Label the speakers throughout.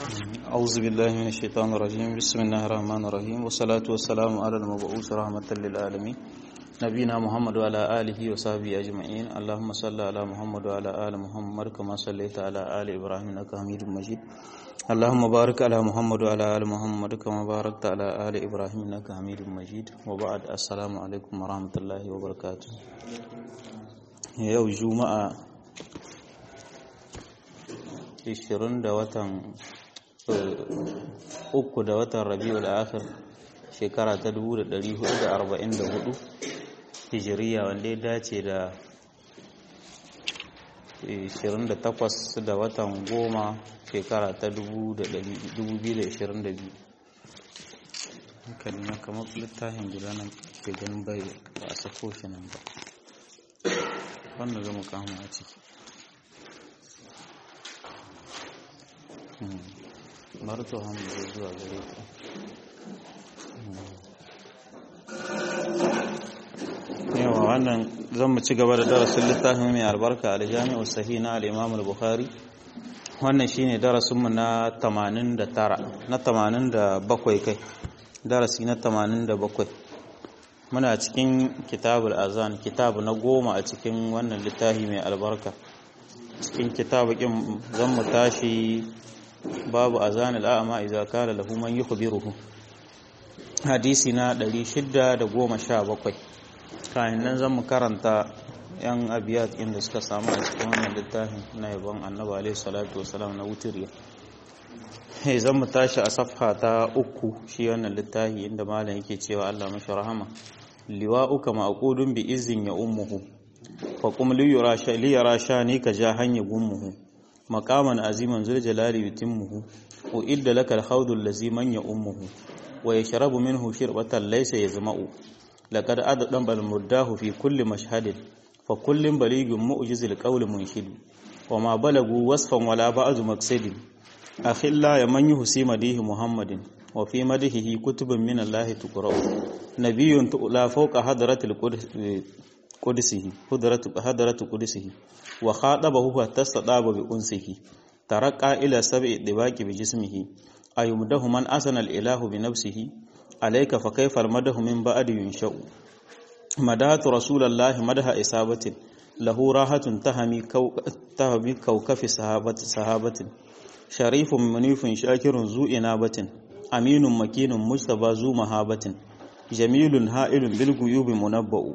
Speaker 1: أعوذ بالله من الشيطان الرجيم بسم الله الرحمن الرحيم والصلاة والسلام على المبعوث رحمة للعالمين نبينا محمد وعلى آله وصحبه أجمعين اللهم صل على محمد وعلى آل محمد كما صليت على آل إبراهيم إنك حميد مجيد اللهم بارك على محمد وعلى آل محمد كما باركت على آل إبراهيم إنك حميد مجيد وبعد السلام عليكم ورحمة الله وبركاته يوم جمعة 20 da watan uku da watan rabi'ul akhir shekara ta 1444 hijiriya wanda ya dace da 28 da watan goma shekara ta 2022 hankali na kamar littafin guda nan ke ganin bai ba a sako shi nan ba wanda zama kama a ciki marto hamdu zuwa gare ku yawa wannan zan mu ci gaba da darasin littafin mai albarka aljami'u sahih na al-imam al-bukhari wannan shine darasinmu na 89 na 87 kai darasi na 87 muna cikin kitabul azan kitabu na goma a cikin wannan littafi mai albarka cikin kitabu kin zan mu tashi babu azan al'ama idza kana lahu man yukhbiruhu hadisi na 617 kayan nan zan mu karanta yan abiyat inda suka samu a cikin wannan littafin na yabon annabi alaihi salatu wasalam na wutiriya hey zan mu tashi a safha ta uku shi wannan littafi inda malam yake cewa Allah mashi rahama liwa'uka ma'qudun bi izin ya ummuhu fa qum li yura sha li yara shani ka ja hanya gummuhu maqaman aziman zul jalali yutimmuhu wa idda laka al-khawdu allazi man ya ummuhu wa yashrabu minhu shirbatan laysa yazma'u laqad addan bal muddahu fi kulli mashhadin fa kullin baligun mu'jizil qawli munshid wa ma balagu wasfan wala ba'du maqsadin akhilla ya man yuhsi madihi muhammadin wa fi madihihi kutubun min allahi tuqra'u nabiyyun la fawqa hadratil qudsihi hadratu hadratu qudsihi wa khatabahu hatta sadaba bi unsihi taraqqa ila sab'i dibaqi bi jismihi ayumdahu man asana al-ilahu bi nafsihi alayka fa kayfa al-madahu min ba'di yunsha'u madatu rasulallahi madaha isabatin lahu rahatun tahami tahami kawkafi sahabati sahabatin sharifun munifun shakirun zu inabatin aminun makinun mustaba zu mahabatin jamilun ha'ilun bil guyubi munabba'u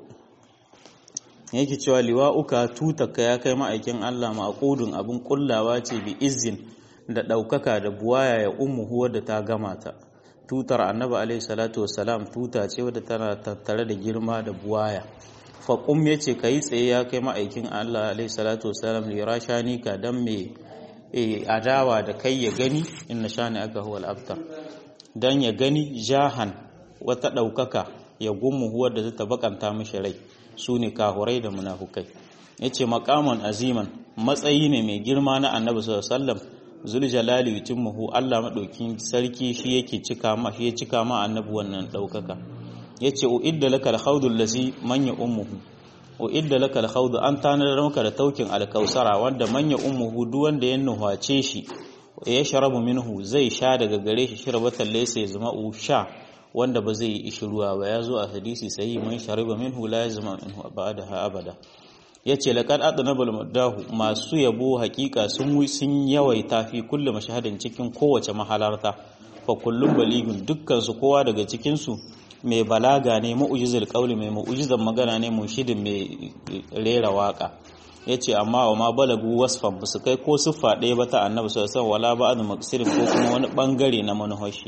Speaker 1: yake cewa liwa'uka tutaka ya kai ma'aikin Allah maqudun abun kullawa ce bi izin da daukaka da buwaya ya ummuhu wadda ta gama ta tutar annabi alaihi salatu wassalam tuta ce wadda tana tattare da girma da buwaya faqum yace kai tsaye ya kai ma'aikin Allah alaihi salatu wassalam li rashani ka dan me adawa da kai ya gani inna shani aka huwa al-abtar dan ya gani jahan wata daukaka ya gummu huwa da ta bakanta mishi rai sune kahurai da munafukai yace maqaman aziman matsayi ne mai girma na annabi sallallahu alaihi wasallam zul jalali yutimmuhu Allah madaukin sarki shi yake cika ma shi ya cika ma annabi wannan daukaka yace uidda lakal khawdul lazi man ya ummuhu uidda lakal khawdu an tanar maka da taukin alkausara wanda man ya ummuhu duk wanda ya nuhace shi ya sharabu minhu zai sha daga gare shi shirabatan laysa ya zama sha wanda ba zai yi ishiruwa ba ya zo a hadisi sahihi man shariba minhu la yazma minhu ba'daha abada ya ce laƙar adanabal madahu masu yabo hakika sun sun yawaita fi kulle mashahadin cikin kowace mahalarta fa kullum baligun dukkansu kowa daga cikinsu mai balaga ne mu'ujizar ƙauli mai mu'ujizar magana ne mushidin mai rera waka ya ce amma wa ma balagu wasfan ba su kai ko siffa ɗaya ba ta annabi sallallahu wala ba adu maksirin ko kuma wani ɓangare na manuhashi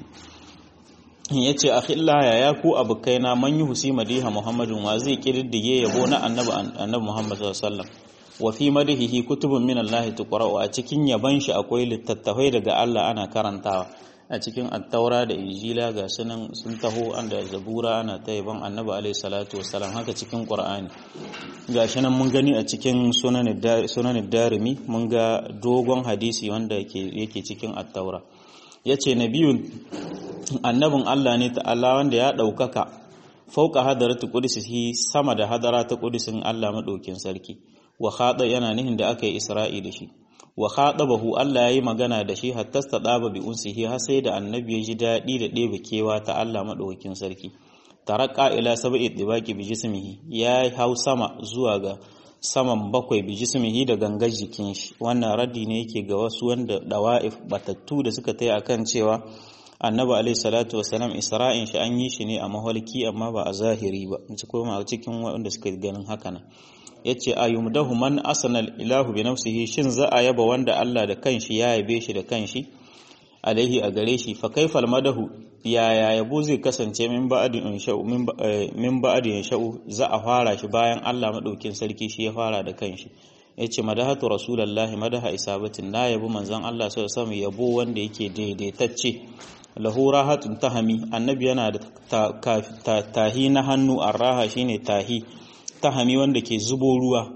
Speaker 1: ya ce a khillaya ya ku abokaina man yi husi madiha muhammadin wa zai kirdige yabo na annabi annabi muhammad sallallahu wa fi madihihi kutubun min allahi tuqra'u a cikin yaban shi akwai littattafai daga Allah ana karantawa a cikin attaura da injila ga sunan sun taho an da zabura ana ta yaban annabi alaihi salatu wassalam haka cikin qur'ani gashi nan mun gani a cikin sunan darimi mun ga dogon hadisi wanda yake cikin attaura yace nabiyun annabin Allah ne ta'ala wanda ya ɗaukaka fauka hadaratu qudsihi sama da hadara ta qudsin Allah madaukin sarki wa khada yana nihin da aka yi isra'i da shi wa khatabahu Allah yayi magana da shi hatta stadaba bi unsihi har sai da annabi ya ji dadi da ɗebe kewa ta Allah madaukakin sarki taraka ila sab'i dibaqi bi jismihi ya hau sama zuwa ga saman bakwai bi jismihi da gangar jikin shi wannan raddi ne yake ga wasu wanda dawa'if batattu da suka tayi akan cewa annabi alaihi salatu wasalam isra'in shi an yi shi ne a mahalki amma ba a zahiri ba ci koma a cikin wanda suka ganin haka nan yace ayumdahu man asnal ilahu bi nafsihi shin za a yaba wanda Allah da kanshi ya yabe shi da kanshi alaihi a gare shi fa kaifal madahu yaya yabo zai kasance min ba'adin insha'u min ba'adin insha'u za a fara shi bayan Allah madaukin sarki shi ya fara da kanshi yace madahatu rasulullahi madaha isabatin na yabo manzon Allah sallallahu alaihi yabo wanda yake daidaitacce lahu rahatun tahami annabi yana da tahi na hannu arraha shine tahi tahami wanda ke zubo ruwa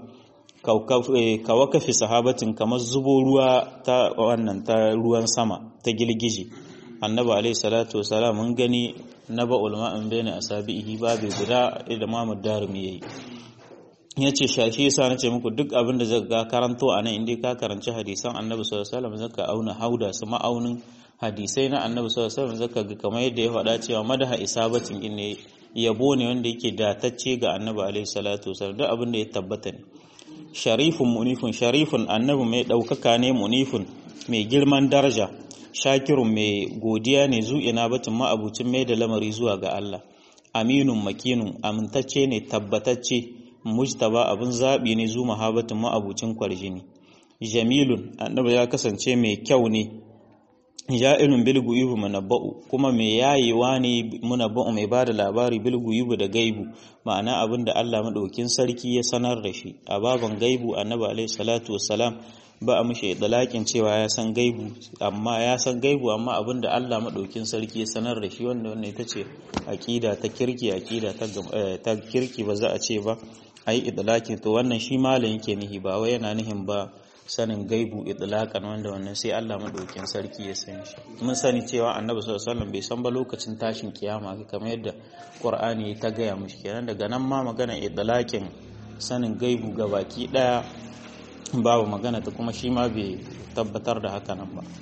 Speaker 1: kawakafi sahabatin kamar zubo ruwa ta wannan ta ruwan sama ta gilgiji annabi alaihi salatu wasalam mun gani na ba ulama in bayna asabihi babu guda da Muhammad Darimi yayi yace shashi yasa nace muku duk abin da zaka karanto a nan indai ka karanci hadisan annabi sallallahu alaihi wasallam zaka auna hauda su ma'aunin hadisai na annabi sallallahu alaihi wasallam zaka ga kamar yadda ya faɗa cewa madaha isabatin in ne yabo ne wanda yake datacce ga annabi alaihi salatu wasallam duk abin da ya tabbata ne sharifun munifun sharifun annabi mai ɗaukaka ne munifun mai girman daraja shakirun mai godiya ne zu'ina batun ma'abucin mai da lamari zuwa ga Allah aminun makinun amintacce ne tabbatacce mujtaba abin zaɓi ne zu mahabatin ma'abucin kwarjini jamilun annabi ya kasance mai kyau ne ja'ilun bil guyubu munabba'u kuma mai yayewa ne munabba'u mai bada labari bil guyubu da gaibu ma'ana abin da Allah madaukin sarki ya sanar da shi a baban gaibu annabi alaihi salatu wassalam ba a mishi dalakin cewa ya san gaibu amma ya san gaibu amma abin da Allah madaukin sarki ya sanar da shi wanda wannan ita ce aqida ta kirki aqida ta ta kirki ba za a ce ba ai idlakin to wannan shi malam yake nihi ba wai yana nihin ba sanin gaibu itlaqan wanda wannan sai Allah madaukin sarki ya sani shi mun sani cewa annabi sallallahu alaihi wasallam bai san ba lokacin tashin kiyama kamar yadda qur'ani ta gaya mishi kenan daga nan ma magana itlaqin sanin gaibu gabaki daya babu magana ta kuma shi ma bai tabbatar da haka nan ba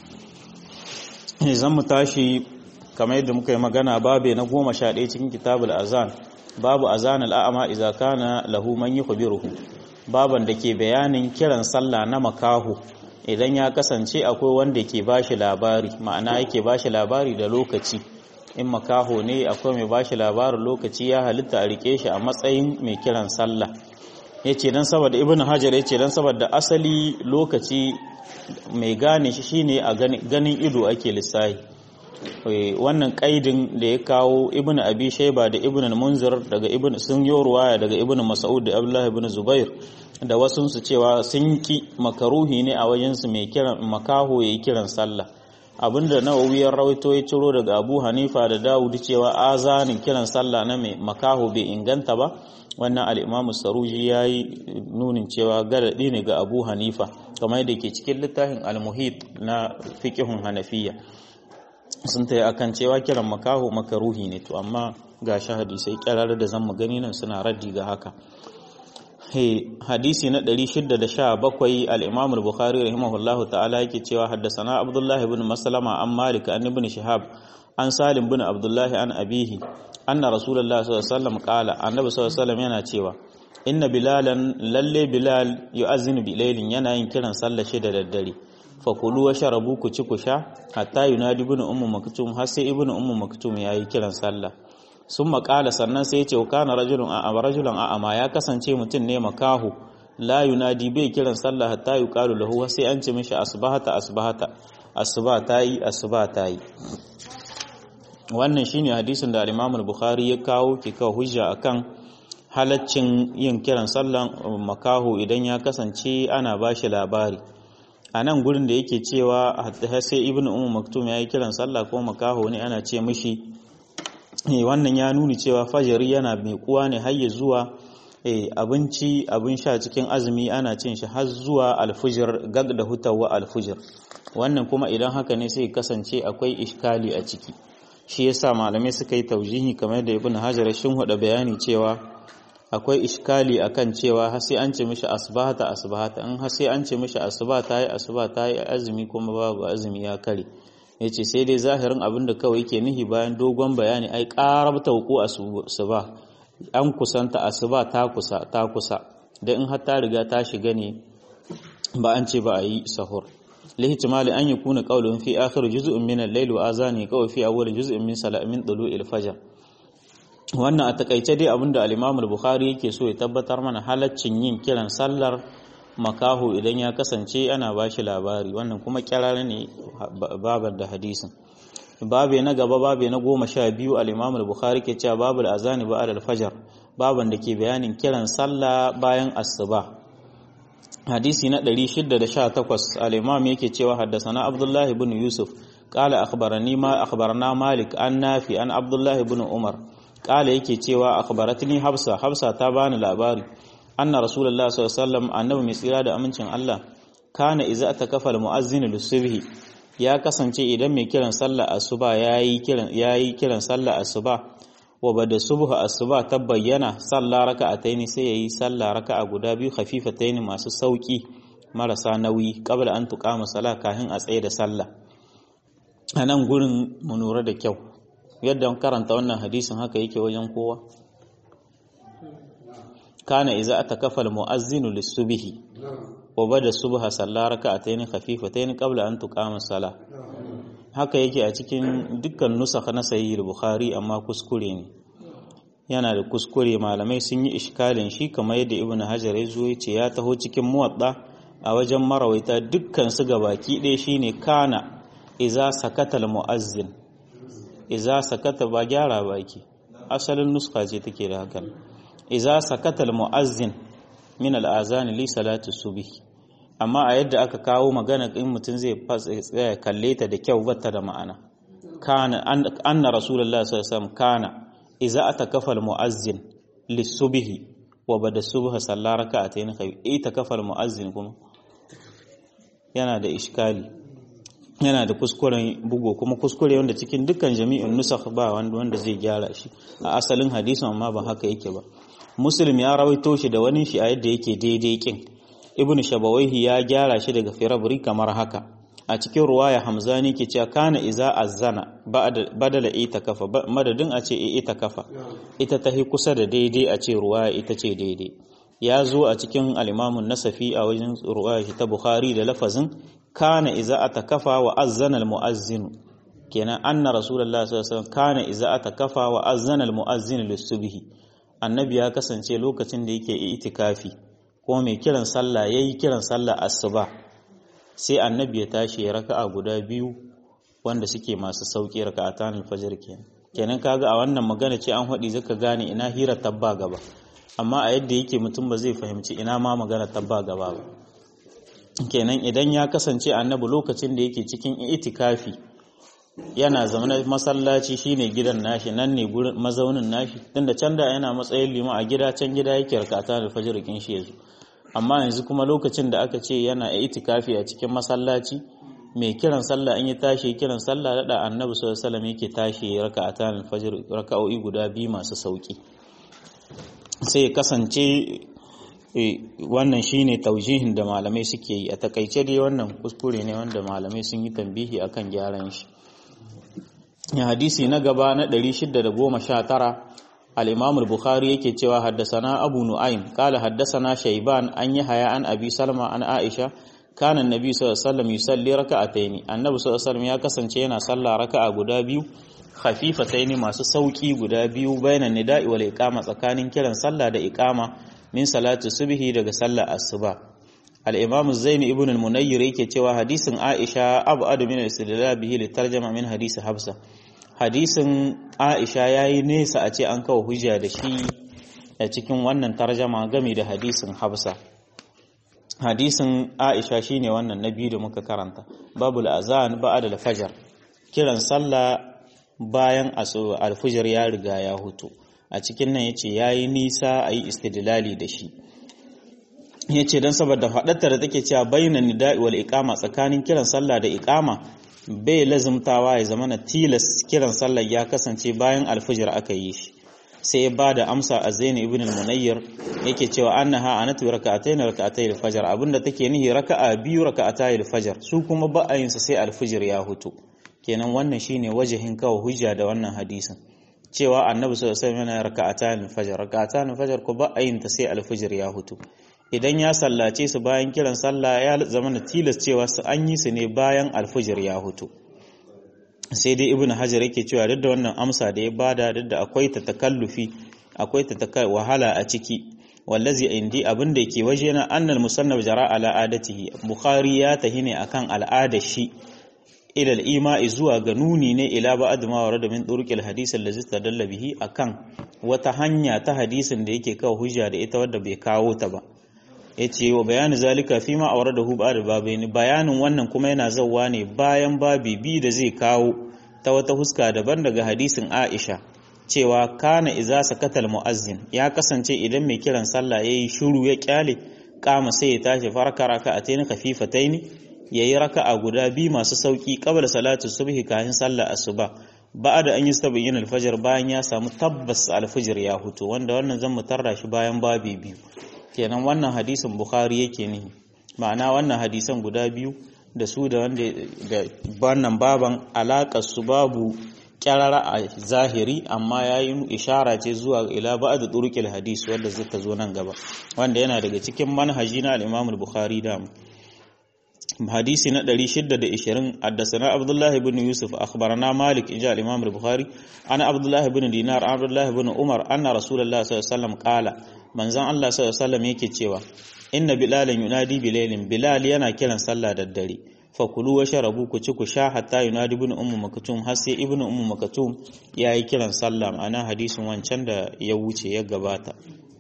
Speaker 1: zan mu tashi kamar yadda muka yi magana babe na goma sha ɗaya cikin kitabul azan babu azan al'ama idza kana lahu man yukhbiruhu baban da ke bayanin kiran sallah na makahu idan ya kasance akwai wanda ke bashi labari ma'ana yake bashi labari da lokaci in makaho ne akwai mai bashi labarin lokaci ya halitta a rike shi a matsayin mai kiran sallah ya ce don saboda ibn hajar ya ce don saboda asali lokaci mai gane shi shine a ganin ido ake lissahi wannan kaidin da ya kawo ibn abi shaiba da ibn munzir daga ibn sun yi ruwaya daga ibn mas'ud da abdullah ibn zubair da wasu su cewa sun ki makaruhi ne a wajen su mai kiran makaho yayi kiran sallah abinda nawawi ya rawaito ya ciro daga abu hanifa da dawud cewa azanin kiran sallah na mai makaho bai inganta ba wannan al-imam saruji yayi nunin cewa garadi ne ga abu hanifa kamar yadda ke cikin littafin al-muhit na fiqhun hanafiya sun ta akan cewa kiran makaho makaruhi ne to amma ga shi hadisai kyarar da zan gani nan suna raddi ga haka hadisi na 617 al-Imam al-Bukhari rahimahullahu ta'ala yake cewa haddasana Abdullah ibn Maslama an Malik an ibn Shihab an Salim ibn Abdullah an abihi anna Rasulullah sallallahu alaihi wasallam qala annabi sallallahu alaihi wasallam yana cewa inna bilalan lalle bilal yu'azzinu bilailin yana yin kiran sallah shi da daddare fakulu wa sharabu ku ci ku sha hatta yunadi ibn ummu maktum har sai ibn ummu maktum yayi kiran sallah sun makala sannan sai ya ce kana rajulun a rajulan a ama ya kasance mutum ne makahu la yunadi bai kiran sallah hatta yuqalu lahu sai an ce mishi asbahata asbahata asuba tayi asuba tayi wannan shine hadisin da al-Imam al-Bukhari ya kawo ke kawo hujja akan halaccin yin kiran sallan makahu idan ya kasance ana bashi labari a nan gurin da yake cewa har sai ibn umu maktum ya yi kiran sallah ko makaho ne ana ce mishi wannan ya nuni cewa fajari yana mai kuwa ne har zuwa abinci abin sha cikin azumi ana cin shi har zuwa alfujir gag da hutawa alfujir wannan kuma idan haka ne sai kasance akwai iskali a ciki shi yasa malamai suka yi taujihi kamar da ibn hajar shin hada bayani cewa akwai iskali akan cewa har sai an ce mishi asbahata asbahata in har sai an ce mishi asuba ta yi asuba ta yi azumi kuma babu azumi ya kare yace sai dai zahirin abin da kawai yake nihi bayan dogon bayani ai qarabta wuku asuba an kusanta asuba ta kusa ta kusa da in har ta riga ta shiga ne ba an ce ba a yi sahur lihtimali an yakuna qawlun fi akhir juz'in min al-layl wa azani qaw fi awwal juz'in min salat min tulu'il fajr wannan a takaice dai abinda al-Imam al-Bukhari yake so ya tabbatar mana halaccin yin kiran sallar makaho idan ya kasance ana bashi labari wannan kuma kirara ne babar da hadisin babe na gaba babe na goma sha biyu al-Imam al-Bukhari ke cewa babul azani ba'da al-fajr baban da ke bayanin kiran sallah bayan asuba hadisi na 618 al-imam yake cewa haddasana abdullahi ibn yusuf qala akhbarani ma akhbarana malik an nafi an abdullahi ibn umar qala yake cewa akhbaratni hafsa hafsa ta bani labari anna rasulullah sallallahu alaihi wasallam annabi mai tsira da amincin Allah kana idza atakafa al-muazzin lis-subhi ya kasance idan mai kiran sallah asuba yayi kiran yayi kiran sallah asuba wa bada subha asuba ta bayyana sallah raka'ataini sai yayi sallah raka'a guda biyu khafifataini masu sauki marasa nauyi qabla an tuqama salah kafin a tsaye da sallah anan gurin mu nura da kyau yadda karanta wannan hadisin haka yake wajen kowa kana idza atakafa almu'azzinu lis-subhi wa bada subha sallah raka'ataini khafifataini qabla an tuqama salah haka yake a cikin dukkan nusakha na sahih bukhari amma kuskure ne yana da kuskure malamai sun yi iskalin shi kamar yadda ibnu hajar ya zo yace ya taho cikin muwadda a wajen marawaita dukkan su gabaki ɗaya shine kana iza sakata almuazzin iza sakata ba gyara baki asalin nuska ce take da hakan iza sakata almuazzin min al'azan li salati subhi amma a yadda aka kawo magana in mutum zai tsaya kalle ta da kyau bata da ma'ana kana anna rasulullahi sallallahu alaihi wasallam kana idza atakafa almuazzin lisubhi wa bada subha sallar raka'atayn khawi ita kafa almuazzin kuma yana da iskali yana da kuskuren bugo kuma kuskure wanda cikin dukkan jami'in nusakh ba wanda wanda zai gyara shi a asalin hadisin amma ba haka yake ba muslim ya rawaito shi da wani shi a yadda yake daidai kin ibn shabawaihi ya gyara shi daga firabri kamar haka a cikin ruwaya hamzani ke cewa kana iza azzana badala ita kafa madadin a ce ita kafa ita tahi kusa da daidai a ce ruwaya ita ce daidai ya zo a cikin alimamun nasafi a wajen ruwaya shi ta bukhari da lafazin kana iza atakafa wa azzana almuazzinu kenan anna rasulullahi sallallahu alaihi wasallam kana iza atakafa wa azzana almuazzinu lisubhi annabi ya kasance lokacin da yake itikafi ko mai kiran sallah yayi kiran sallah asuba sai annabi ya tashi ya raka'a guda biyu wanda suke masu sauki raka'atan alfajr kenan kenan kaga a wannan magana ce an hadi zaka gane ina hira tabba gaba amma a yadda yake mutum ba zai fahimci ina ma magana tabba gaba ba kenan idan ya kasance annabi lokacin da yake cikin itikafi yana zaune masallaci shine gidan nashi nan ne gurin mazaunin nashi tunda can da yana matsayin lima a gida can gida yake rakata da fajr kin shi yazo amma yanzu kuma lokacin da aka ce yana itikafi a cikin masallaci mai kiran sallah in ya tashi kiran sallah da annabi sallallahu alaihi wasallam yake tashi raka'ata al-fajr raka'o'i guda biyu masu sauki sai kasance wannan shine taujihin da malamai suke yi a takaice dai wannan kuskure ne wanda malamai sun yi tambihi akan gyaran shi hadisi na gaba na 619 al-Imam al-Bukhari yake cewa haddasana Abu Nu'aym qala haddasana Shayban an Yahya an Abi Salma an Aisha kana annabi sallallahu alaihi wasallam yusalli raka'ataini annabi sallallahu alaihi wasallam ya kasance yana sallah raka'a guda biyu khafifataini masu sauki guda biyu bainan nida'i wal iqama tsakanin kiran sallah da iqama min salati subhi daga sallar asuba al-imam zaini ibn al-munayyir yake cewa hadisin aisha abu adu min al-istidlal bihi li tarjama min hadisi hafsa hadisin aisha yayi nesa a ce an kawo hujja da shi a cikin wannan tarjama game da hadisin hafsa hadisin aisha shine wannan na biyu da muka karanta babul azan ba'da al-fajr kiran sallah bayan al-fajr ya riga ya hutu a cikin nan yace yayi nisa ayi istidlali da shi yace dan saboda fadatta da take cewa bainan nida'i wal iqama tsakanin kiran sallah da iqama bai lazumtawa ya zamana tilas kiran sallah ya kasance bayan al-fajr aka yi shi sai ya bada amsa a Zaini ibn al-Munayyir yake cewa annaha anatu rak'atayn rak'atay al-fajr abinda take nihi raka'a biyu rak'atay al-fajr su kuma ba a yin sai al-fajr ya hutu kenan wannan shine wajihin kawo hujja da wannan hadisin cewa annabi sallallahu alaihi wasallam yana rak'atan al-fajr rak'atan al-fajr ko ba a yin ta sai al-fajr ya hutu idan ya sallace su bayan kiran sallah ya zama da tilas cewa su an yi su ne bayan al-fajr ya hutu sai dai ibnu hajar yake cewa duk da wannan amsa da ya bada duk da akwai ta takallufi akwai ta wahala a ciki wallazi indi abin da yake waje na annal musannaf jara ala adatihi bukhari ya tahi ne akan al'ada shi ila al-ima'i zuwa ga nuni ne ila ba'd ma warada min turuqil hadith allazi tadalla bihi akan wata hanya ta hadisin da yake kawo hujja da ita wadda bai kawo ta ba yace wa bayani zalika fi ma awradahu ba'd babaini bayanin wannan kuma yana zawwa ne bayan babi bi da zai kawo ta wata huska daban daga hadisin Aisha cewa kana iza sakatal muazzin ya kasance idan mai kiran sallah yayi shiru ya kyale kama sai ya tashi farka raka'atayn khafifatayn yayi raka'a guda bi masu sauki qabla salatu subhi kafin sallah asuba ba'da an yastabayyin al-fajr bayan ya samu tabbas al-fajr ya huto wanda wannan zan mutarra shi bayan babi biyu kenan wannan hadisin bukhari yake ne ma'ana wannan hadisan guda biyu da su da wanda da wannan baban alaƙar su babu kyarara a zahiri amma ya yi ishara ce zuwa ila ba da turukil hadis wanda zai zo nan gaba wanda yana daga cikin manhaji na al bukhari da hadisi na 620 haddasana abdullahi ibn yusuf akhbarana malik inja al-imam al-bukhari ana abdullahi ibn dinar abdullahi ibn umar anna rasulullahi sallallahu alaihi wasallam qala manzon Allah sallallahu alaihi wasallam yake cewa inna bilalan yunadi bilailin bilal yana kiran sallah da dare fakulu wa sharabu ku ci ku sha hatta yunadi ibn ummu makatum har sai ibn ummu makatum yayi kiran sallah ma'ana hadisin wancan da ya wuce ya gabata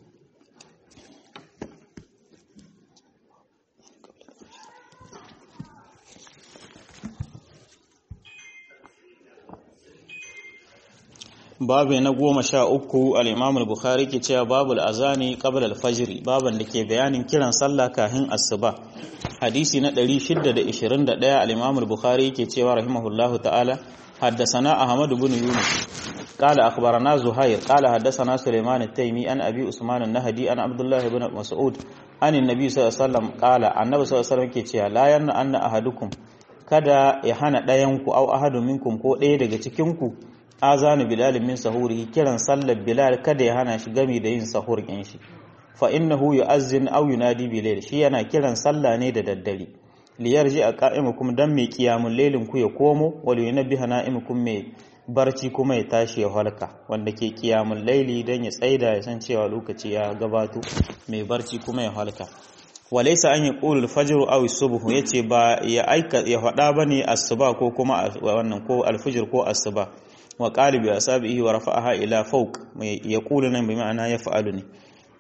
Speaker 1: babu na goma sha uku al-imam al-bukhari ke cewa babu al-azani qabla al-fajr baban da ke bayanin kiran sallah kahin asuba hadisi na 621 al-imam al-bukhari ke cewa rahimahullahu ta'ala حدثنا أحمد بن يونس قال أخبرنا زهير قال حدثنا سليمان التيمي عن أبي عثمان النهدي عن عبد الله بن مسعود عن النبي صلى الله عليه وسلم قال النبي صلى الله عليه وسلم ke cewa la yanna anna ahadukum kada ya hana ɗayanku au ahadu minkum ko ɗaya daga cikinku azanu bilal min sahurihi kiran sallar bilal kada ya hana shi gami da yin sahur ɗin shi fa innahu yu'azzin aw yunadi bilal shi yana kiran sallah ne da daddare liyarji a qa'imukum dan mai qiyamul lailin ku ya komo wal yunabbiha na'imukum mai barci kuma ya tashi ya halka wanda ke qiyamul laili dan ya tsaida ya san cewa lokaci ya gabato mai barci kuma ya halka walaysa an yaqulu al-fajr aw as-subh yace ba ya aika ya fada bane asuba ko kuma wannan ko al-fajr ko asuba wa qalibi asabihi wa rafa'aha ila fawq ya kula nan bi ma'ana ya fa'alu ne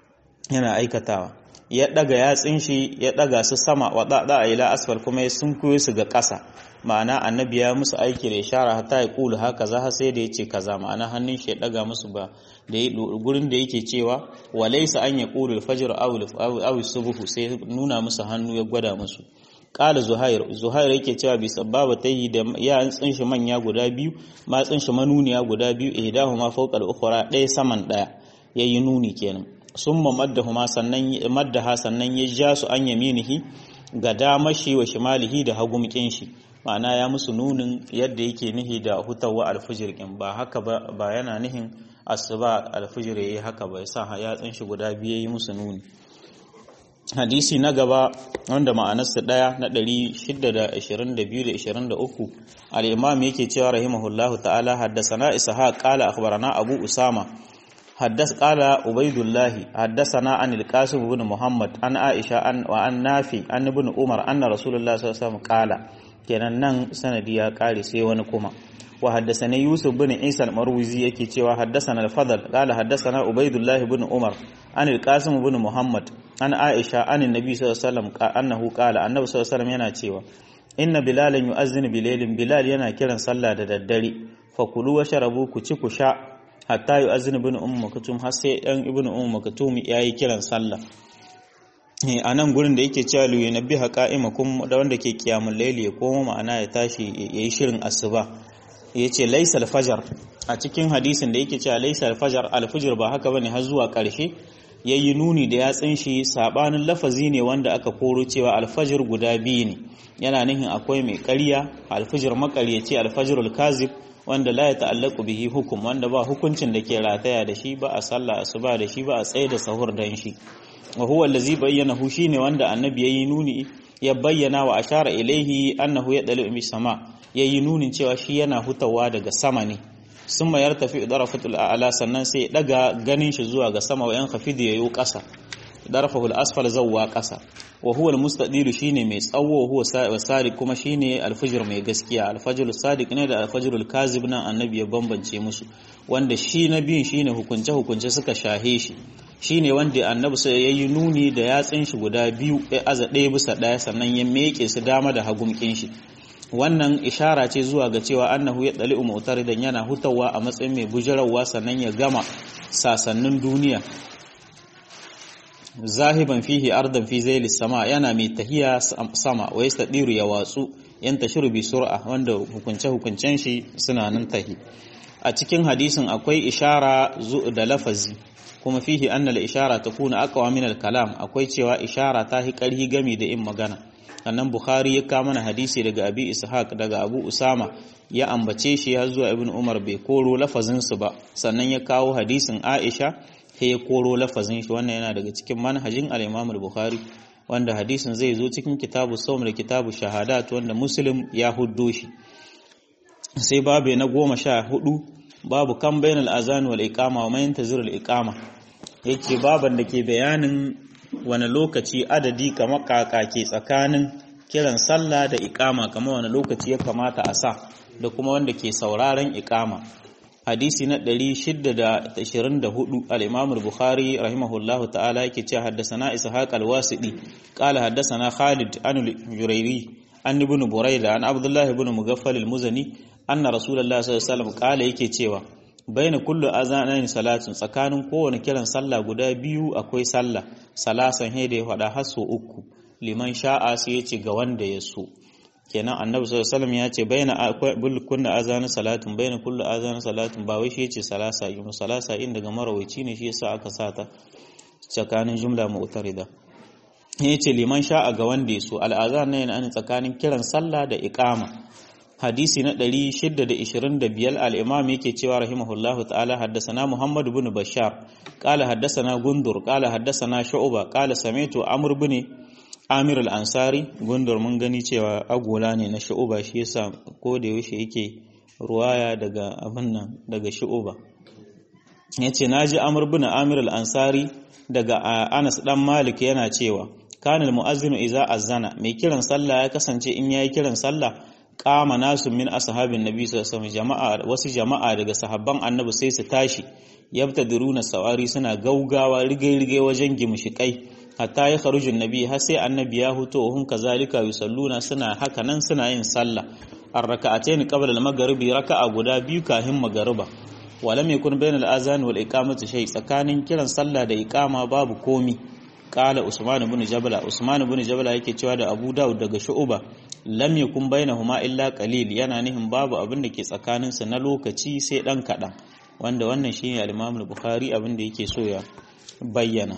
Speaker 1: yana aikatawa ya daga yatsin shi ya daga su sama wa da ila asfal kuma ya sunkuyo su ga ƙasa ma'ana annabi ya musu aiki da ishara hatta ya kula haka za har sai da yace kaza ma'ana hannun shi ya daga musu ba da gurin da yake cewa walaysa an yaqulu al-fajr aw aw subhu sai nuna musu hannu ya gwada musu Ƙala Zuhair, Zuhair yake cewa bi sababa ta yi da ya tsinshi manya guda biyu, ma tsinshi manuniya guda biyu, ihdahu ma fawqa al-ukhra ɗaya saman ɗaya, yayi nuni kenan. Summa maddahuma sannan maddaha sannan ya ja su an yaminihi ga damashi wa shimalihi da hagumkin shi. Ma'ana ya musu nunin yadda yake nihi da hutawa alfijir kin ba haka ba ba yana nihin asuba alfijir yayi haka ba yasa ya tsinshi guda biyu yayi musu nuni. hadisi na gaba wanda ma'anarsa ɗaya na 622-23 al'imam yake cewa rahimahullahu ta'ala haddasana ishaq qala akhbarana abu usama haddas qala ubaidullahi haddasana an al-qasim ibn muhammad an aisha an wa an nafi an ibn umar anna rasulullah sallallahu alaihi wasallam qala kenan nan sanadi ya kare sai wani kuma wa haddasana yusuf bin isa al-marwizi yake cewa haddasana al-fadl qala haddasana ubaidullah ibn umar an al-qasim ibn muhammad an aisha an annabi sallallahu alaihi wasallam annahu qala annabi sallallahu alaihi wasallam yana cewa inna bilalan yu'azzinu bilailin bilal yana kiran sallah da daddare fa kulu wa sharabu ku ci ku sha hatta yu'azzinu ibn ummu maktum har sai dan ibn ummu maktum yayi kiran sallah a nan gurin da yake cewa luyi na biha ka'imakum da wanda ke kiyamun laili ya koma ma'ana ya tashi ya yi shirin asuba ya ce laisal fajar a cikin hadisin da yake cewa laysa al-fajr al-fajr ba haka bane har zuwa karshe yayi nuni da yatsin shi sabanin lafazi ne wanda aka koro cewa al-fajr guda biyu ne yana nihin akwai mai ƙarya al-fajr maƙaryaci al-fajrul kazib wanda la ya ta'allaku bihi hukum wanda ba hukuncin da ke rataya da shi ba a sallah asuba da shi ba a tsaye da sahur dan shi wa huwa allazi bayyana hu shine wanda annabi yayi nuni ya bayyana wa ashara ilaihi annahu yadlu bi sama yayi nunin cewa shi yana hutawa daga sama ne summa yartafi darafatul a'la sannan sai daga ganin shi zuwa ga sama wa yan khafidi yayo kasa darfahu al-asfal zawwa kasa wa huwa al-mustadiru shine mai tsawo huwa sadiq kuma shine al-fajr mai gaskiya al-fajr sadiq ne da al-fajr al-kazib nan annabi ya bambance musu wanda shi na biyun shine hukunce hukunce suka shahe shi shine wanda annabi sai yayi nuni da yatsin shi guda biyu ya aza ɗaya bisa ɗaya sannan ya meke su dama da hagumkin shi wannan ishara ce zuwa ga cewa annahu ya dali mu'taridan yana hutawa a matsayin mai bujarawa sannan ya gama sasannin duniya zahiban fihi ardan fi zaili sama yana mai tahiya sama wa yastadiru ya watsu yan tashiru bi sur'a wanda hukunce hukuncen shi suna nan tahi a cikin hadisin akwai ishara da lafazi kuma fihi annal ishara takuna aqwa min al kalam akwai cewa ishara ta hi karhi gami da in magana annan bukhari ya kama mana hadisi daga abi ishaq daga abu usama ya ambace shi har zuwa ibn umar bai koro lafazin su ba sannan ya kawo hadisin aisha sai ya koro lafazin shi wannan yana daga cikin manhajin al-Imam al-Bukhari wanda hadisin zai zo cikin kitabu sawm da kitabu shahadat wanda Muslim ya huddo shi sai babu na goma sha hudu babu kan bainal azan wal iqama wa man yantazir al iqama yake baban da ke bayanin wani lokaci adadi kamar kaka ke tsakanin kiran sallah da iqama kamar wani lokaci ya kamata a sa da kuma wanda ke sauraron iqama hadisi na 624 al-Imam al-Bukhari rahimahullahu ta'ala yake cewa haddathana Ishaq al-Wasidi qala haddathana Khalid an al-Jurayri an ibn Burayda an Abdullah ibn Mughaffal al-Muzani anna Rasulullah sallallahu alaihi wasallam qala yake cewa baina kullu azanain salatun tsakanin kowane kiran sallah guda biyu akwai sallah salasan hede ya faɗa har so uku liman sha'a sai ya ce ga wanda ya so kenan annabi sallallahu alaihi wasallam ya ce baina bil kunna azan salatun baina kullu azan salatun ba wai shi yace salasa yi salasa in daga marawaici ne shi yasa aka sata tsakanin jumla mu'tarida yace liman sha'a ga wanda ya so al azan ne yana tsakanin kiran sallah da iqama hadisi na 625 al-imam yake cewa rahimahullahu ta'ala haddathana muhammad ibn bashar qala haddathana gundur qala haddathana shu'ba qala sami'tu amr ibn amir al-ansari gundur mun gani cewa agola ne na shu'ba shi yasa ko da yaushe yake ruwaya daga abin nan daga shu'ba yace naji amr ibn amir al-ansari daga anas dan malik yana cewa kana al-mu'azzinu idza azana mai kiran sallah ya kasance in yayi kiran sallah kama nasu min ashabin nabi sallallahu alaihi jama'a wasu jama'a daga sahabban annabi sai su tashi yabtadiruna sawari suna gaugawa rigai-rigai wajen gimshikai hatta ya kharujun nabi har sai annabi ya huto hun kazalika yusalluna suna haka nan suna yin sallah ar-raka'atayn qabla al-maghribi raka'a guda biyu kafin magariba walam yakun bayna al-azan wal iqamati shay tsakanin kiran sallah da iqama babu komi qala usman ibn jabala usman ibn jabala yake cewa da abu daud daga shu'ba lam yakun bainahuma illa qalil yana nihin babu abin da ke tsakanin su na lokaci sai dan kadan wanda wannan shine al-imam al-bukhari abin da yake so ya bayyana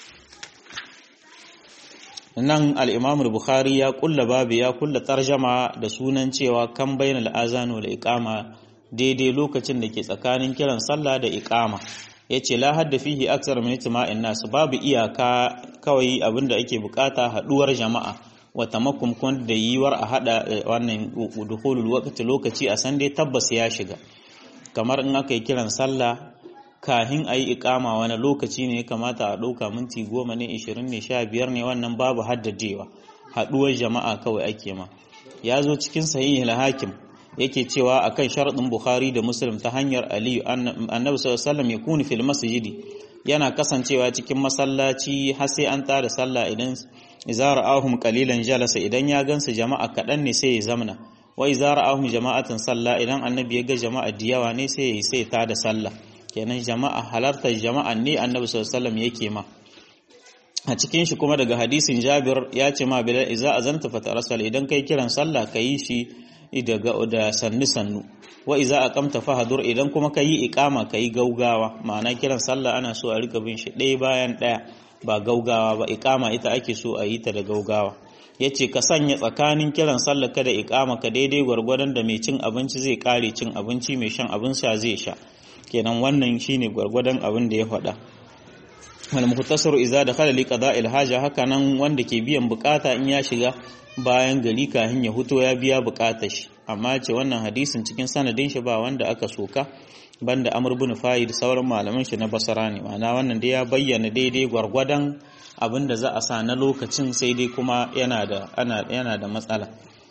Speaker 1: nan al-imam al-bukhari ya kulla babu ya kulla tarjama da sunan cewa kan bainal azan wal iqama daidai lokacin da ke tsakanin kiran sallah da iqama yace la hadda fihi aksar min itma'in nas babu iyaka kawai abinda ake bukata haduwar jama'a wa tamakkum kun da yiwar a hada wannan dukhulul waqti lokaci a san dai tabbas ya shiga kamar in aka yi kiran sallah kahin a yi ikama wani lokaci ne ya kamata a ɗauka minti goma ne ishirin ne sha biyar ne wannan babu haddadewa haɗuwar jama'a kawai ake ma ya zo cikin sahihul hakim yake cewa akan sharaɗin bukhari da muslim ta hanyar aliyu annabi sallallahu ya kuni fil masjidi yana kasancewa cikin masallaci har sai an tada sallah idan izara ahum qalilan jalasa idan ya gansu jama'a kaɗan ne sai ya zamna wa izara ahum jama'atan sallah idan annabi ya ga jama'a da yawa ne sai ya sai ta da sallah kenan jama'a halartar jama'a ne annabi sallallahu alaihi yake ma a cikin shi kuma daga hadisin Jabir ya ce ma bilal idza azanta fa tarasal idan kai kiran sallah kai shi da sannu sannu wa iza aqamta fahadur idan kuma kayi iqama kayi gaugawa ma'ana kiran sallah ana so a rika bin shi ɗaya bayan ɗaya ba gaugawa ba iqama ita ake so a yi ta da gaugawa yace ka sanya tsakanin kiran sallah ka da iqama ka daidai gwargwadon da mai cin abinci zai kare cin abinci mai shan abin sha zai sha kenan wannan shine gwargwadon abin da ya faɗa wal muhtasaru idza dakhala li qada'il haja haka nan wanda ke biyan bukata in ya shiga bayan gari kahin ya huto ya biya bukatar shi amma ce wannan hadisin cikin sanadin shi ba wanda aka soka banda Amr ibn Fa'id sauran malaman shi na Basra ne ma'ana wannan da ya bayyana daidai gwargwadon abin da za a sa na lokacin sai dai kuma yana da ana yana da matsala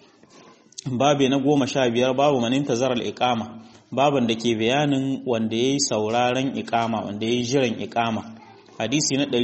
Speaker 1: babu na goma sha biyar babu manin tazarar iqama baban da ke bayanin wanda yayi sauraron iqama wanda yayi jiran iqama hadisi na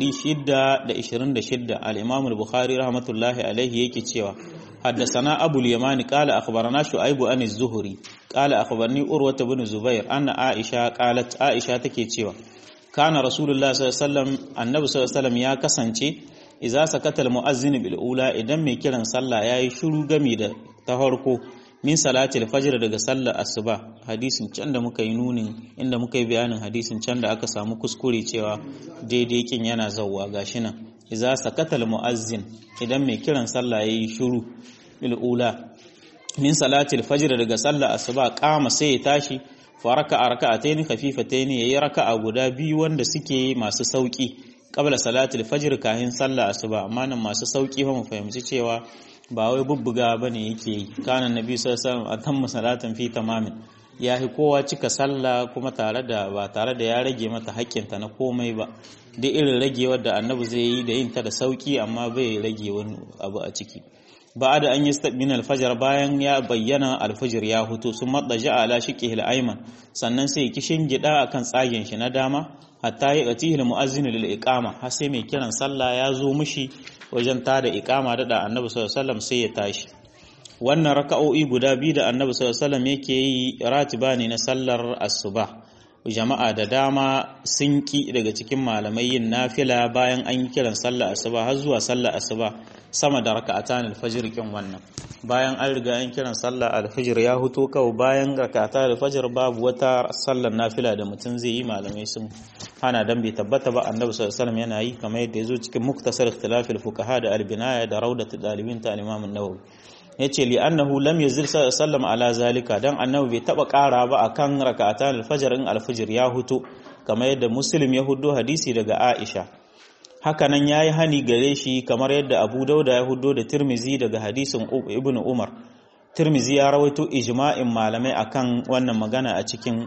Speaker 1: 626 al-Imam al-Bukhari rahmatullahi alaihi yake cewa حدثنا أبو اليمان قال أخبرنا شعيب عن الزهري قال أخبرني أروة بن زبير أن عائشة قالت عائشة تكي cewa كان رسول الله صلى الله عليه وسلم النبي صلى الله عليه وسلم ya kasance idza sakata al-mu'azzin bil ula idan mai kiran sallah yayi shiru gami da ta farko min salatil fajr daga sallar asuba hadisin can da muka yi nunin inda muka yi bayanin hadisin can da aka samu kuskure cewa daidai kin yana zawwa gashi nan idza sakatal muazzin idan mai kiran sallah yayi shiru bil ula min salatil fajr daga sallar asuba kama sai ya tashi fa raka'a raka'atayn khafifatayn yayi raka'a guda biyu wanda suke masu sauki qabla salatil fajr kahin sallar asuba amma nan masu sauki fa mu fahimci cewa ba wai bubbuga bane yake yi kana nabi sallallahu alaihi wasallam atamma salatan fi tamamin ya fi kowa cika sallah kuma tare da ba tare da ya rage mata haƙƙinta na komai ba duk irin ragewar da annabi zai yi da yin ta da sauki amma bai rage wani abu a ciki ba da an yi min alfajar bayan ya bayyana alfajir ya hutu sun matsaji ala shiqihi al-ayman sannan sai kishin gida akan tsagen shi na dama hatta ya qatihi al-muazzin lil iqama har sai mai kiran sallah ya zo mishi wajen tada iqama da annabi sallallahu alaihi wasallam sai ya tashi wannan raka'o'i guda biyu da annabi sallallahu alaihi wasallam yake yi ratiba ne na sallar asuba jama'a da dama sun ki daga cikin malamai yin nafila bayan an yi kiran sallar asuba har zuwa sallar asuba sama da raka'atan alfajr kin wannan bayan an riga an kiran sallar alfajr ya huto kawai bayan raka'atan alfajr babu wata sallar nafila da mutum zai yi malamai sun hana dan bai tabbata ba annabi sallallahu alaihi wasallam yana yi kamar yadda yazo cikin muktasar ikhtilafil fuqaha da albinaya da raudatul dalibin ta al-imam an-nawawi yace li annahu lam yazil sallam ala zalika dan annabi bai taba kara ba akan rak'atan al-fajr in al-fajr ya huto kamar yadda muslim ya hudo hadisi daga aisha haka nan yayi hani gare shi kamar yadda abu dauda ya hudo da tirmizi daga hadisin ibn umar tirmizi ya rawaito ijma'in malamai akan wannan magana a cikin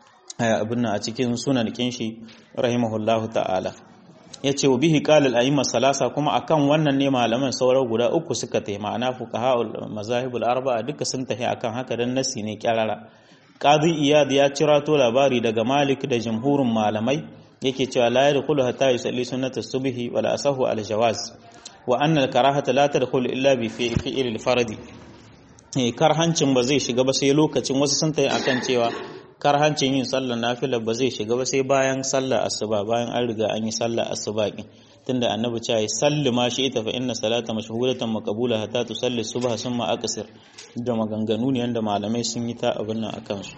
Speaker 1: abin a cikin sunan kinshi rahimahullahu ta'ala ya ce wa bihi qalal a'imma salasa kuma akan wannan ne malaman sauran guda uku suka tayi ma'ana fuqaha'ul mazahibul arba'a duka sun tahi akan haka dan nasi ne kyarara qadi iyad ya cirato labari daga malik da jumhurin malamai yake cewa la yadkhulu hatta yusalli sunnat as-subhi wala asahu al jawaz wa anna al karahata la tadkhulu illa bi fi'l al fardi karhancin ba zai shiga ba sai lokacin wasu sun tayi akan cewa karhancin yin sallar nafila ba zai shiga ba sai bayan sallar asuba bayan an riga an yi sallar asuba din tunda annabi ce ya salli ma shi ita fa inna salata mashhuratan maqbula hatta tusalli subha summa aqsir da maganganu ne yanda malamai sun yi ta abin nan akan su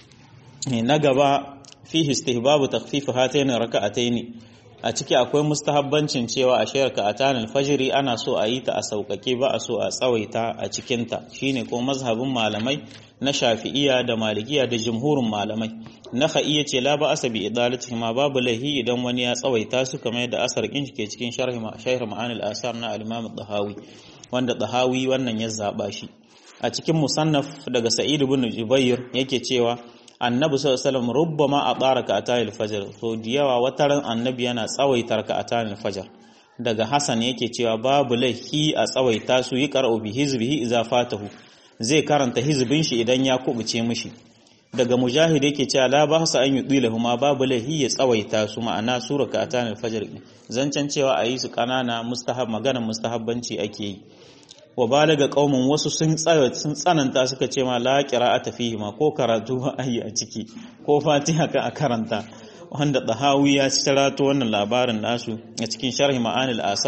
Speaker 1: na gaba fihi istihbabu takhfif hatayn raka'atayn a ciki akwai mustahabbancin cewa a shayar ka'atan alfajiri ana so a yi ta a sauƙaƙe ba a so a tsawaita a cikinta shine ko mazhabin malamai na shafi'iya da malikiya da jumhurin malamai na iya ce la ba asabi idalati ma babu lahi idan wani ya tsawaita su kamar yadda asar kin ke cikin sharh sharh ma'anil asar na al-imam dahawi wanda dahawi wannan ya zaba shi a cikin musannaf daga sa'id ibn jubayr yake cewa annabi sallallahu alaihi wasallam rubbama atara ka atayil fajr so diyawa wataran annabi yana tsawaitar ka atayil fajr daga hasan yake cewa babu laihi a tsawaita su yi qara'u bi hizbihi idza fatahu zai karanta hizbin shi idan ya kubuce mishi daga mujahid yake cewa la ba sa an yudilahu ma babu laihi ya tsawaita su ma'ana sura ka atayil fajr zancen cewa a yi su kanana mustahab magana mustahabbanci ake yi wa balaga qaumun wasu sun sun tsananta suka ce ma la qira'ata fihi ma ko karatu ba ayi a ciki ko fatiha ka a karanta wanda dahawi ya cirato wannan labarin nasu a cikin sharhi ma'anil asar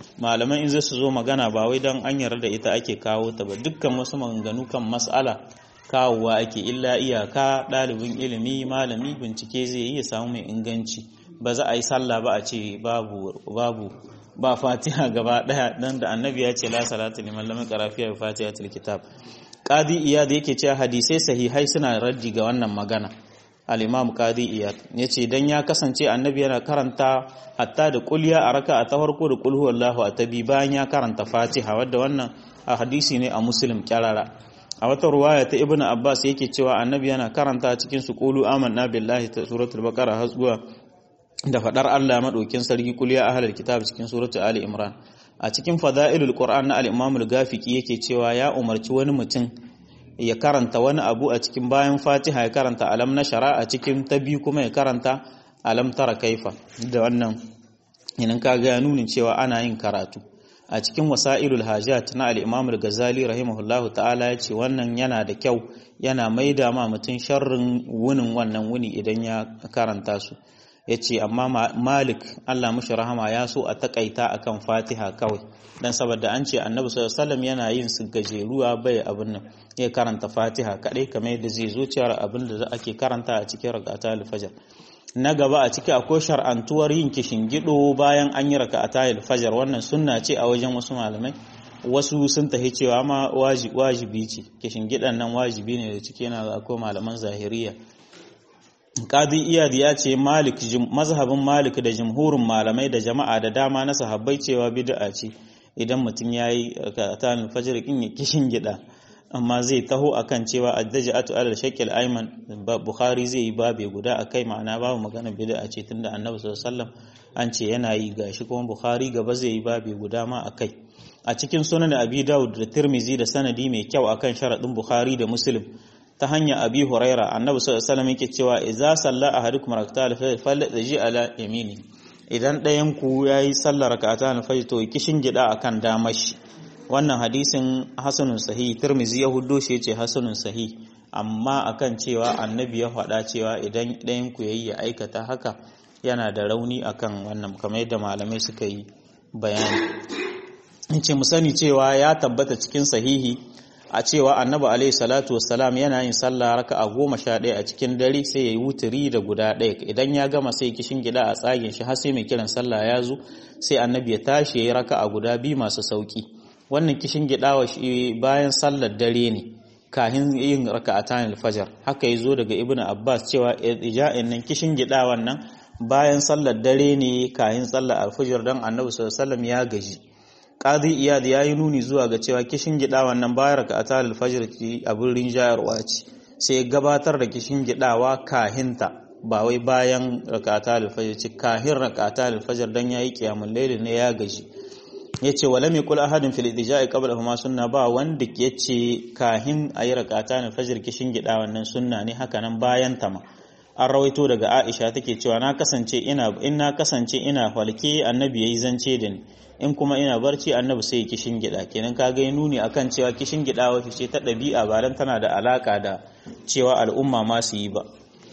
Speaker 1: malaman in zai su zo magana ba wai don an yarda da ita ake kawo ta ba dukkan wasu maganganu kan mas'ala kawowa ake illa iyaka ɗalibin ilimi malami bincike zai yi ya samu mai inganci ba za a yi sallah ba a ce babu babu ba fatiha gaba daya dan da annabi ya ce la salatu liman lam yaqra fiha bi fatihatil kitab qadi iyad yake cewa hadisai sahihai suna raddi ga wannan magana al-imam qadi iyad yace dan ya kasance annabi yana karanta hatta da kulya a raka'a ta farko da qul huwallahu a tabi bayan ya karanta fatiha wadda wannan a hadisi ne a muslim kyarara a wata ruwaya ta ibnu abbas yake cewa annabi yana karanta cikin su qulu amanna billahi ta suratul baqara har zuwa da faɗar Allah maɗaukin sarki kuliya ahlul kitab cikin suratu Ali Imran a cikin fada'ilul Qur'an na al-Imam al-Ghafiqi yake cewa ya umarci wani mutum ya karanta wani abu a cikin bayan Fatiha ya karanta alam na shara a cikin ta biyu kuma ya karanta alam tara kaifa da wannan idan ka ga nunin cewa ana yin karatu a cikin wasailul hajat na al-Imam al-Ghazali rahimahullahu ta'ala ya ce wannan yana da kyau yana maida ma mutum sharrin wunin wannan wuni idan ya karanta su ya ce amma malik allah mushi rahama ya so a takaita akan fatiha kawai dan saboda an ce annabi sallallahu yana yin su gajeruwa bai abin nan ya karanta fatiha kadai kamar yadda zai zo cewa abin da ake karanta a cikin rak'ata al-fajr na gaba a ciki akwai shar'antuwar yin kishingido bayan an yi rak'ata al-fajr wannan sunna ce a wajen wasu malamai wasu sun tahi cewa ma wajibi ce kishingidan nan wajibi ne da ciki yana akwai malaman zahiriya Qadi Iyad ya ce Malik mazhabin Malik da jumhurin malamai da jama'a da dama na sahabbai cewa bid'a ce idan mutum yayi rak'atan fajr kin ya kishin gida amma zai taho akan cewa addaja'atu alal shakil ayman Bukhari zai yi babe guda akai ma'ana babu magana bid'a ce tunda Annabi sallallahu alaihi wasallam an ce yana yi gashi kuma Bukhari gaba zai yi babe guda ma akai a cikin sunan Abi Dawud da Tirmizi da sanadi mai kyau akan sharadin Bukhari da Muslim ta hanyar abi huraira annabi sallallahu alaihi wasallam yake cewa idza salla ahadukum rak'atan falyaji ala yamini idan ɗayan ku yayi sallar rak'atan fajr to kishin gida akan damar shi wannan hadisin hasanun sahih tirmizi ya huddo shi yace hasanun sahih amma akan cewa annabi ya faɗa cewa idan ɗayan ku yayi ya aikata haka yana da rauni akan wannan kamar yadda malamai suka yi bayani in ce mu sani cewa ya tabbata cikin sahihi a cewa annabi alaihi salatu wassalam yana yin sallah raka'a goma sha ɗaya a cikin dare sai ya yi wuturi da guda ɗaya idan ya gama sai kishin gida a tsagin shi har sai mai kiran sallah ya zo sai annabi ya tashi ya yi raka'a guda biyu masu sauki wannan kishin gida wa shi bayan sallar dare ne kahin yin raka'atan alfajar haka ya zo daga ibnu abbas cewa ija'in nan kishin gida wannan bayan sallar dare ne kahin sallar alfajir dan annabi sallallahu alaihi wasallam ya gaji Qadi Iyad ya yi nuni zuwa ga cewa kishin gida wannan bayar ka atal al-fajr ki abin rinjayarwa ce sai ya gabatar da kishin gidawa kahinta ba wai bayan rakata al-fajr ci kahin rakata al-fajr dan yayi qiyamul layl ne ya gaji yace wala mai kula ahadin fil idja'i qabla huma sunna ba wanda yace kahin ayi rakata al-fajr kishin gida wannan sunna ne haka nan bayan ta ma an rawaito daga Aisha take cewa na kasance ina in na kasance ina falke annabi yayi zance da ni in kuma ina barci annabi sai kishin gida kenan kaga ya nuni akan cewa kishin gida wata ce ta ɗabi'a ba dan tana da alaka da cewa al'umma ma su yi ba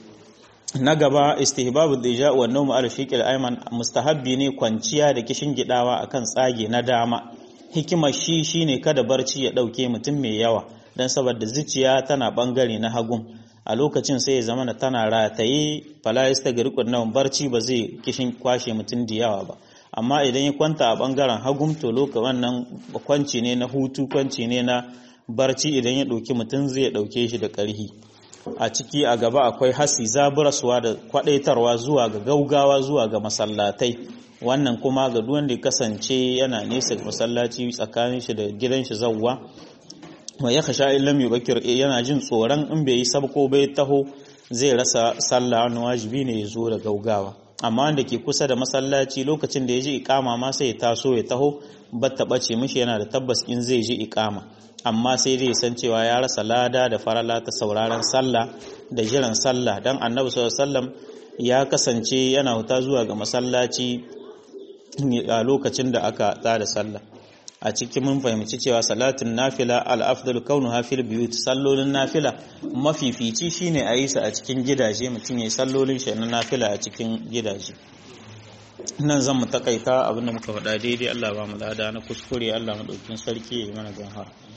Speaker 1: na gaba istihbabu dija wa nawmu al shiqil ayman mustahabbi ne kwanciya da kishin gidawa akan tsage na dama hikimar shi shine kada barci ya dauke mutum mai yawa dan saboda zuciya tana bangare na hagun a lokacin sai ya zama tana rataye fala yastagriqun nawm barci ba zai kishin kwashe mutum da yawa ba amma idan ya kwanta a bangaren hagum to loka wannan kwanci ne na hutu kwanci ne na barci idan ya ɗauki mutum zai ɗauke shi da ƙarhi a ciki a gaba akwai hasi zaburaswa da kwadaitarwa zuwa ga gaugawa zuwa ga masallatai wannan kuma ga duk wanda ya kasance yana nesa da masallaci tsakanin shi da gidan shi zawwa wa ya khasha illam yubakir yana jin tsoron in bai yi sabko bai taho zai rasa sallah wani wajibi ne ya zo da gaugawa amma wanda ke kusa da masallaci lokacin da ya ji ikama ma sai ya taso ya taho batta bace mishi yana da tabbas in zai ji ikama amma sai dai san cewa ya rasa lada da farala ta sauraron sallah da jiran sallah dan annabi sallallahu alaihi wasallam ya kasance yana huta zuwa ga masallaci a lokacin da aka tsara sallah a cikin mun fahimci cewa salatin nafila al-afdalu kaunuha fil biyut sallolin nafila mafifici shine a yi su a cikin gidaje mutum yayi sallolin shi na nafila a cikin gidaje nan zan mu takaita abinda muka faɗa daidai Allah ba mu lada na kuskure Allah madaukakin sarki ya yi mana gahara